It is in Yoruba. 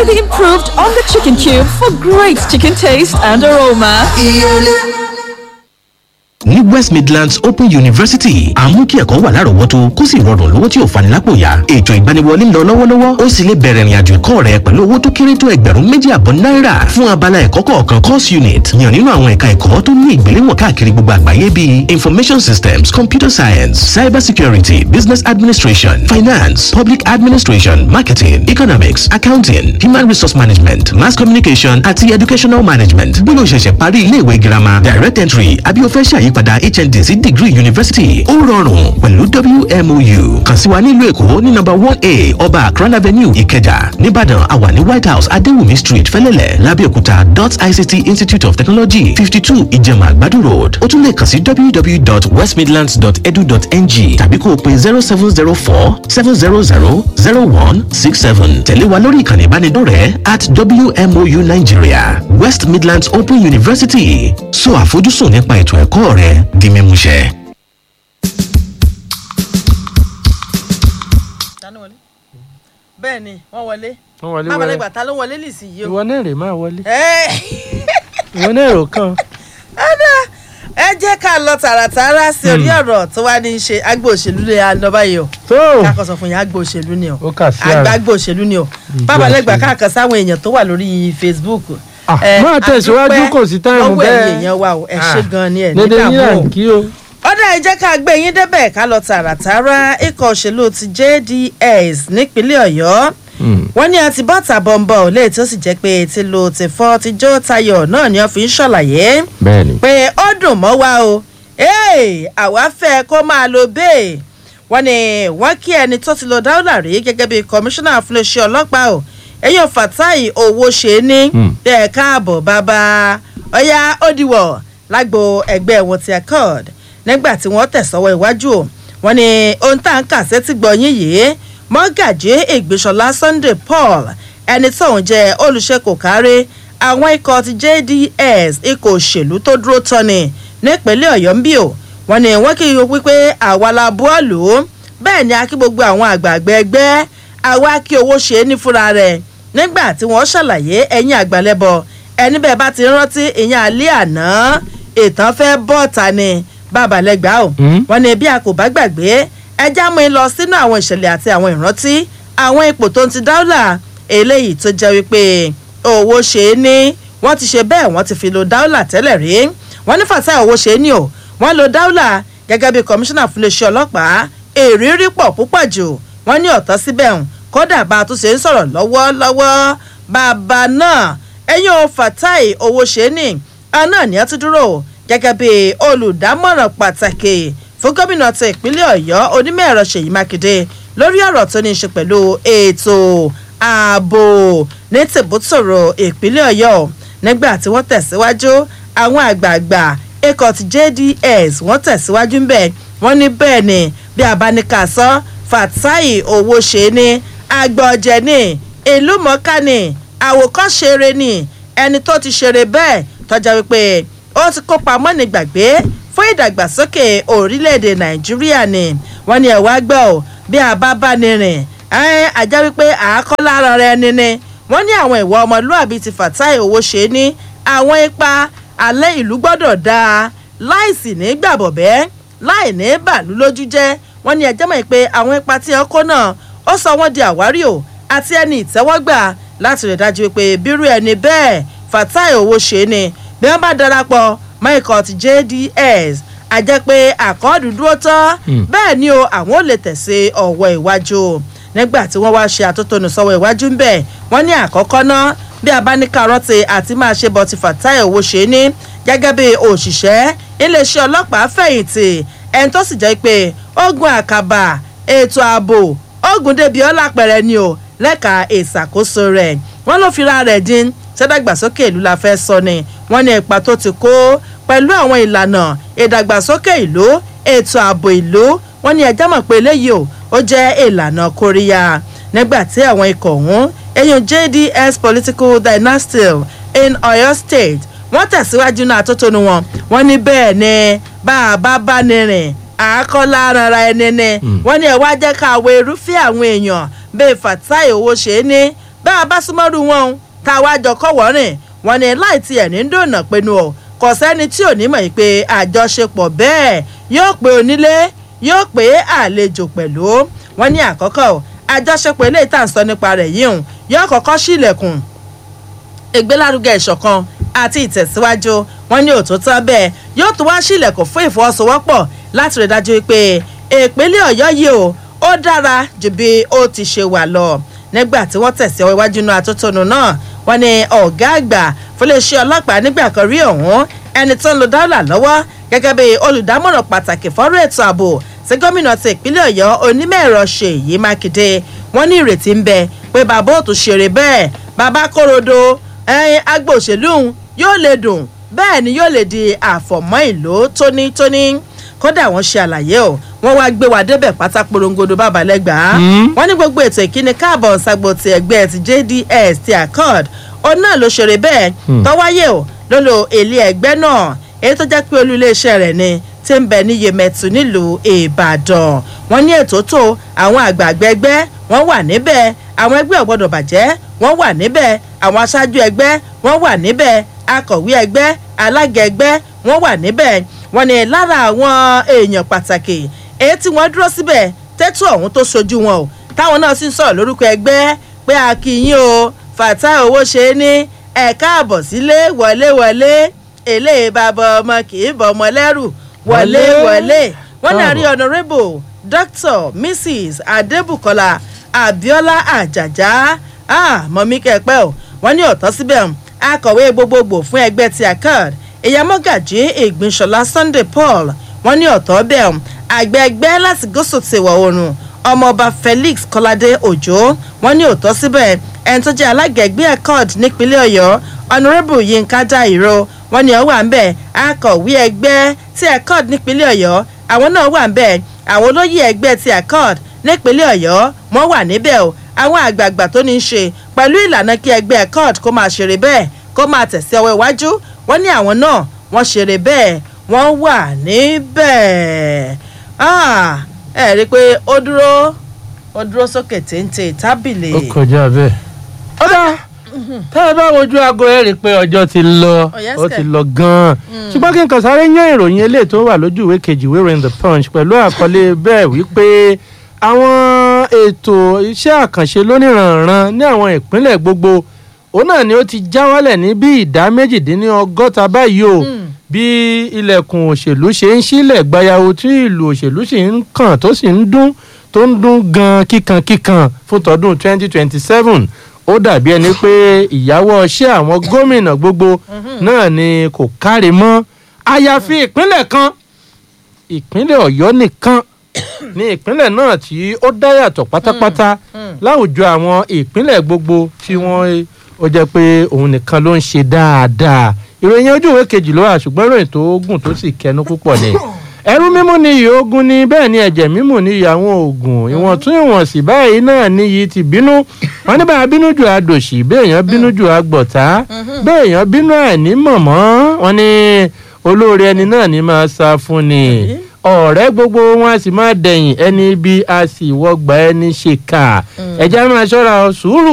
slightly improved on the chicken cube for great chicken taste and aroma. ní west midlands open university àmú kí ẹ̀kọ́ wà lárọ̀ọ́wọ́tó kó sì rọrùn lówó tí ò fani lápò yá ètò ìgbaniwọlé ń lọ lọ́wọ́lọ́wọ́ ó sì lè bẹ̀rẹ̀ ìrìnàjò ẹ̀kọ́ rẹ pẹ̀lú owó tó kéré tó ẹgbẹ̀rún méjì àbọ̀ náírà fún abala ẹ̀kọ́ kọ̀ọ̀kan course unit yàn nínú àwọn ẹ̀ka ẹ̀kọ́ tó ní ìgbéléwọ̀n káàkiri gbogbo àgbáyé bíi information systems computer science cyber security business administration finance public administration marketing economics accounting human resource management mass communication àti educational management bí o ṣẹ̀ṣẹ̀ parí iléèwé girama direct entry àbí o fẹ́ ṣàyípadà hnd sí degree university ó rọrùn pẹ̀lú wmou kàn sí wa nílùú èkó ní number one a ọba akran avenue ìkẹjà nìbàdàn àwa ní white house adéwùmí street fẹ́lẹ́lẹ̀ lábẹ́òkúta dot ict institute of technology fifty two ìjẹ̀mà àgbàdo road ó tún lè kàn sí www.westmidlands.edu.ng tàbí kó o pe zero seven zero four seven zero zero zero one six seven tẹ̀lé wa lórí ìkànnì ìbánidọ́rẹ̀ẹ́ at wmou nigeria west midlands open university so àfojúsùn nípa ètò ẹ̀kọ́ rẹ di mímúṣẹ. bẹ́ẹ̀ ni wọ́n wọlé wọ́n wọlé bàbá wẹ́rẹ́ lẹ́gbàá ta ló wọlé lìsì yìí o. ìwọ náà rè máa wọlé ẹ ìwọ náà rò kàn ẹ̀dá ẹ jẹ́ ká lọ tààràtààrà sí orí ọ̀rọ̀ tó wá ní í ṣe agbo òṣèlú lè lọ báyìí o tó káàkó sọ fún yín agbo òṣèlú ni o ó kà sí àgbà àrà agbo òṣèlú ni o Ìgbé bàbá lẹ́gbàá òṣèlú. káàkó sáwọn èèyàn tó wà lórí Facebook. Ah, ẹ, máa tẹ̀síwájú, a dúpẹ́ kò sí táìmù lọ́wọ́ bẹ́ẹ̀. ẹ̀yin èèyàn wa o ẹ ṣe Ah, gan ni ẹ̀ ní dédé yín à dààmú ń o kí o ọ̀dà ẹ jẹ́ ká gbé yín débẹ̀ ká lọ tààràtàrà ikọ̀ òṣèlú ti JDS nípínlẹ̀ Ọ̀yọ́ wọ́n ní àti bọ́tà bọ̀m̀bọ̀ lè tó sì jẹ́ pé ti lo ti fọ́ ti jó tayọ̀ náà ni wọ́n fi ń ṣàlàyé bẹ́ẹ̀ ni pé ó dùn mọ́ wa o ee àwa fẹ́ kó máa lo bẹ́ẹ̀ wọ́n ní wọ́n kí ẹni tó ti lo dáúlà rí gẹ́gẹ́ bí kọmíṣánná fún iléeṣẹ́ ọlọ́pàá o ẹ̀yìn Fatai owó ṣe ní bẹ́ẹ̀ káàbọ̀ bàbá ọ̀yá ó diwọ̀ lágbo ẹgbẹ́ wọn ti accord nígbà tí wọ́n tẹ̀sọ́wọ́ iwájú o wọ́n ní ohun tá à ń kà sétí gbọ̀nyìn yìí mọ́gàjí ìgbésọ̀lá Sunday Paul ẹni tóun jẹ́ olùṣèkò kárí àwọn ikọ̀ ti JDS ikọ̀ òṣèlú tó dúró tọ́ni nípínlẹ̀ Ọ̀yọ́ ń bí o wọ́n ní wọ́n kì í yọ wípé àwa la bọ́ọ̀lù bẹ́ẹ̀ ni a kí gbogbo àwọn àgbààgbà ẹgbẹ́ àwa kí owó ṣe é ní fúnra rẹ̀ nígbà tí wọ́n ṣàlàyé ẹ̀yìn àgbàlẹ́bọ ẹni bẹ́ẹ̀ bá ti rántí ìyẹn alẹ́ àná ìtàn fẹ́ bọ́ọ̀ta ni bàbá lẹ́gbàá o wọ́n ní bí a kò bá gbàgbé ẹja mú in lọ sínú àwọn ìṣẹ̀lẹ̀ àti àwọn ìrántí àwọn ipò tó ń ti dáúlà eléyìí tó jẹ́ wípé owó ṣe é ní wọ́n ti ṣe bẹ́ẹ̀ wọ́n ti fi lo dáúlà tẹ́lẹ̀ rí wọ́n ní Fatai owó ṣe é ní o wọ́n lo dáúlà gẹ́gẹ́ bí kọmíṣánná fún iléeṣẹ́ ọlọ́pàá èrírí pọ̀ púpọ̀ jù wọ́n ní ọ̀tọ́ síbẹ̀ hùn kódà bá a tún ṣe ń sọ̀rọ̀ lọ́wọ́lọ́wọ́ bàbá náà ẹ̀yìn o Fatai owó ṣe é ní àná ni a ti dúró gẹ́gẹ́ bí olùdámọ̀ràn pàtàkì fún gómìnà ti ìpínlẹ̀ ọ̀yọ́ onímọ̀ ẹ̀rọ ṣèyí mákindé lórí ọ̀rọ̀ tó ní í ṣe pẹ̀lú ètò ààbò ní tìbútòrò ìpínlẹ̀ ọ̀yọ́ nígbà tí wọ́n tẹ̀síwájú àwọn àgbààgbà ikọ̀ ti JDS wọ́n tẹ̀síwájú ń bẹ̀ wọ́n ní bẹ́ẹ̀ ni bí abáníkà sọ Fatai owó ṣe ní agbọ̀jẹ̀ ní ìlú mọ̀ọ́ká ní àwòkọ́ṣeré ní ẹni tó ti ṣeré bẹ́ẹ̀ tọ́já wípé ó ti kópa mọ́ni gbàgbé fún ìdàgbàsókè orílẹ̀-èdè nàìjíríà ni wọ́n ní ẹ̀wá gbọ́ ọ́ bí a bá bá ní rìn ẹ̀ ajá wípé àákọ́ lára rẹ ni ni wọ́n ní àwọn ìwà ọmọlúàbí ti Fatai owó ṣe ní àwọn ipa alẹ́ ìlú gbọ́dọ̀ dáa láìsí ní gbàbọ̀bẹ́ láì ní bàlú lójú jẹ́ wọ́n ní ẹjẹ́ mọ̀ pé àwọn ipa tí ẹ kó náà ó sọ wọ́n di àwárí o àti ẹni ìtẹ́wọ́gbà láti rẹ̀ dájú pé bírú ẹni bẹ́ẹ̀ Fatai owó ṣe ni bí wọ́n bá darapọ̀ mọ́ ikọ̀ ti JDS a jẹ́ pé àkọọ́dù dúró tán bẹ́ẹ̀ ni o àwọn ò lè tẹ̀sí ọ̀wọ́ iwájú nígbà tí wọ́n wá ṣe àtótónu sọ́wọ́ iwájú ń bẹ̀ wọ́n ní àkọ́kọ́ náà bí a bá ní kárọ́tì àti máa ṣe bọ́ ti Fatai owó ṣe ní gẹ́gẹ́ bí òṣìṣẹ́ iléeṣẹ́ ọlọ́pàá fẹ̀yìntì ẹni tó sì jẹ́ pé ogun àkàbà ètò ààbò ogun débi ọlápẹ̀rẹ̀ ni o lẹ́ka ìṣàkóso rẹ̀ wọ́n ló fira rẹ̀ dín sẹ́dàgbàsókè ìlú la fẹ́ sọ ni wọ́n ní ipa tó ti kó pẹ̀lú àwọn ìlànà ìdàgbàsókè ìlú ètò ààbò ìlú wọ́n ní ẹjẹ́ mọ̀ pé eléyìí o ó jẹ́ ìlànà kóríyá nígbà tí àwọn ikọ̀ ọ̀hún eyín JDS political dynasty in Oyo State wọ́n tẹ̀síwájú náà àtótónu wọn wọ́n ní bẹ́ẹ̀ ni bá a bá bá ní rìn àákọ́lá rárá ẹni ni wọ́n ní ẹ̀ wá jẹ́ ká wo irúfẹ́ àwọn èèyàn bíi Fatai owó ṣe é ní bá a bá súnmọ́rú wọn o tá a wá jọ kọ́wọ́ rìn wọn ni láì tiẹ̀ ní dònà pinnu ọ̀ kò sẹ́ni tí ò ní mọ̀ yìí pé àjọṣepọ̀ bẹ́ẹ̀ yóò pé onílé yóò pé àlejò pẹ̀lú wọn ní àkọ́kọ́ o àjọṣepọ̀ eléyìí tá à ń sọ nípa rẹ̀ yìí hùn yóò kọ́kọ́ sílẹ̀kùn ìgbélárugẹ ìṣọ̀kan àti ìtẹ̀síwájú wọn ní òtútọ́ bẹ́ẹ̀ yóò tún wá sílẹ̀kùn fún ìfọwọ́sowọ́pọ̀ láti rí dájú pé ìpínlẹ̀ ọ̀yọ́ yìí o ó dára ju bí ó ti ṣe wà lọ nígbà tí wọ́n tẹ̀sí ọwọ́ iwájú náà àtótónu náà wọ́n ní ọ̀gá àgbà fúnléeṣẹ́ ọlọ́pàá nígbà kan rí ọ̀hún ẹni tó ń lo dọ́là lọ́wọ́ gẹ́gẹ́ bí olùdámọ̀ràn pàtàkì fọ́rọ̀ ètò ààbò sí gómìnà ti ìpínlẹ̀ ọ̀yọ́ onímọ̀ ẹ̀rọ ṣèyí mákindé wọ́n ní ìrètí ń bẹ pé bàbá òtún ṣeré bẹ́ẹ̀ bàbá kórodo ẹyin agbo òṣèlú yóò lè dùn bẹ́ẹ̀ ni yóò lè di àfọ̀mọ́ ìlú tónítóní kódà wọ́n ṣe àlàyé o wọ́n wá gbé wa débẹ̀ pátá porongodo bàbálẹ́gbàá wọ́n ní gbogbo ètò ìkíni káàbọ̀ ṣàgbò ti ẹgbẹ́ ti jds ti accord òun náà ló ṣeré bẹ́ẹ̀ tọ́wáyé o lólo èlé ẹgbẹ́ náà èyí tó jẹ́ pé olú iléeṣẹ́ rẹ̀ ni tí ń bẹ ní yemẹtu nílùú ìbàdàn wọ́n ní ètò tó àwọn àgbààgbà ẹgbẹ́ wọ́n wà níbẹ̀ àwọn ẹgbẹ́ ọ̀gbọ́dọ̀ bàjẹ́ wọ́n wà níbẹ̀ àwọn aṣáájú ẹgbẹ́ wọ́n wà níbẹ̀ akọ̀wé ẹgbẹ́ alága ẹgbẹ́ wọ́n wà níbẹ̀ wọ́n ní lára àwọn èèyàn pàtàkì èyí tí wọ́n dúró síbẹ̀ tẹ́tù ọ̀hún tó sojú wọn o táwọn náà sì ń sọ̀rọ̀ lórúkọ ẹgbẹ́ pé a kì í yín o fàtà owó ṣe é ní ẹ̀ka àbọ̀ sílé wọléwọlé èlé bàbá ọmọ kì í bọ̀ ọmọ lẹ́rù wọléwọlé wọ́n ní àrí honourable dr mrs adébùkọ́lá abiola àjàjà ah mọ̀mí kẹ́pẹ́ o wọ́n ní ọ̀tọ́ síbẹ̀ akọ̀wé gbogbogbò fún ẹgbẹ́ ti accord ìyàmọ́gàjì ìgbìnsọ̀lá sunday paul wọ́n ní ọ̀tọ́ bẹ́ẹ̀ àgbẹ̀ ẹgbẹ́ láti gúúsù ti wọ̀ oòrùn ọmọọba felix kọ́ládé òjò wọ́n ní òótọ́ síbẹ̀ ẹni tó jẹ́ alága ẹgbẹ́ accord nípínlẹ̀ ọ̀yọ́ honourable yinka dairo wọ́n ní ọ wà ń bẹ̀ akọ̀wé ẹgbẹ́ ti accord nípínlẹ̀ ọ̀yọ́ àwọn náà wà ń bẹ̀ àwọn olóyè ẹgbẹ́ ti accord nípínlẹ̀ ọ̀yọ́ wọ́n wà níbẹ̀ o àwọn àgbààgbà tó ní í ṣe pẹ̀lú ìlànà kí ẹgbẹ́ accord kó máa ṣeré bẹ́ẹ̀ kó máa tẹ̀sí ọwọ́ iwájú wọ́n ní àwọn náà wọ́n ṣeré bẹ́ẹ̀ wọ́n wà níbẹ̀ ẹ rí i pé ó dúró ó dúró sókè téńté tábìlì. ó kọjá bẹ́ẹ̀. ó dá tá ẹ bá wojú aago ẹ rí i pé ọjọ́ ti lọ Oh, yes, ó kẹ̀. ti lọ gan-an ṣùgbọ́n kí n kàn sáré yán ìròyìn eléyìí tó wà lójú ìwé kejì ìwé ìròyìn the punch pẹ̀lú àkọlé bẹ́ẹ̀ wípé àwọn ètò iṣẹ́ àkànṣe lóníranran ní àwọn ìpínlẹ̀ gbogbo òun náà ni ó ti já wálẹ̀ ní bí ìdá méjìdínlọ́gọ́ta báyìí o bí ilẹ̀kùn òṣèlú ṣe ń sílẹ̀ gbayawo tí ìlú òṣèlú sì ń kàn tó sì ń dún tó ń dún gan kíkankíkan fún tọdún 2027 ó dàbí ẹni pé ìyàwó ọṣẹ́ àwọn gómìnà gbogbo náà ni kò káre mọ́ àyàfi ìpínlẹ̀ kan ìpínlẹ̀ ọ̀yọ́ nìkan ní ìpínlẹ̀ náà tí ó dá yàtọ̀ pátápátá láwùjọ àwọn ìpínlẹ̀ gbogbo tí wọ́n ó jẹ́ pé òun nìkan ló ń ṣe dáadáa ìròyìn ojú ìwé kejì ló wà ṣùgbọ́n ìròyìn tó gùn tó sì kẹnu púpọ̀ ni ẹrú mímú ni iyì ogun ni bẹ́ẹ̀ ni ẹ̀jẹ̀ mímú ni iyì àwọn oògùn ìwọ̀n tún ìwọ̀n sí báyìí náà ni iyì ti bínú wọn ní bá a bínú jù àdòṣì béèyàn bínú jù àgbọ̀tá béèyàn bínú àìní mọ̀mọ́ wọn ní olóore ẹni náà ní máa sá fún ni ọ̀rẹ́ gbogbo wọn a sì máa dẹ̀yìn ẹni bí a sì wọgbà ẹni ṣèkà ẹ̀jẹ̀ máa ṣọ́ra ọ sùúrù